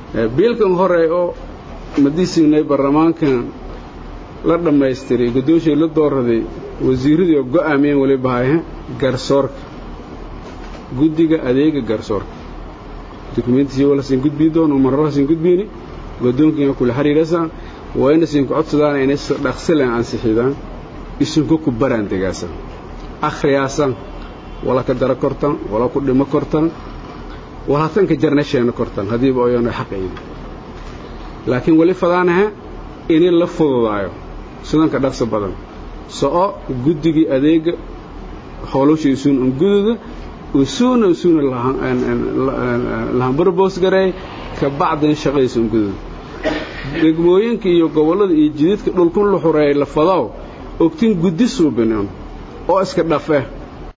biilkan hore oo madiisignay baarlamaankan la dhammaystiray guddoonshay la dooraday wasiirradii oo go'aamiyeen weliba hayhe garsoorka guddiga adeega garsoorka dukumeentisi wala siin gudbii doon mararha siin gudbiini guddoonkiina kula xiriirasaan waa ina siin ku codsadaan inay dhaqsilen ansixidaan isinku ku baraan degaasan akhriyaasan wala ka dara kortan wala ku dhimo kortan wala tanka jarnasheena kortan haddiiba oyana xaqaydi laakiin weli fadaanaha inay la fududaayo sidanka dhaqso badan so'o guddigii adeega howlowsha isuun un gududa usuuna usuuna lahanbarboos gareey ka bacdin shaqadiisa un gududa degmooyinka iyo gobollada iyo jididka dhulkun la xureeyay la fadaw ogtin guddi suubinin oo iska dhafeh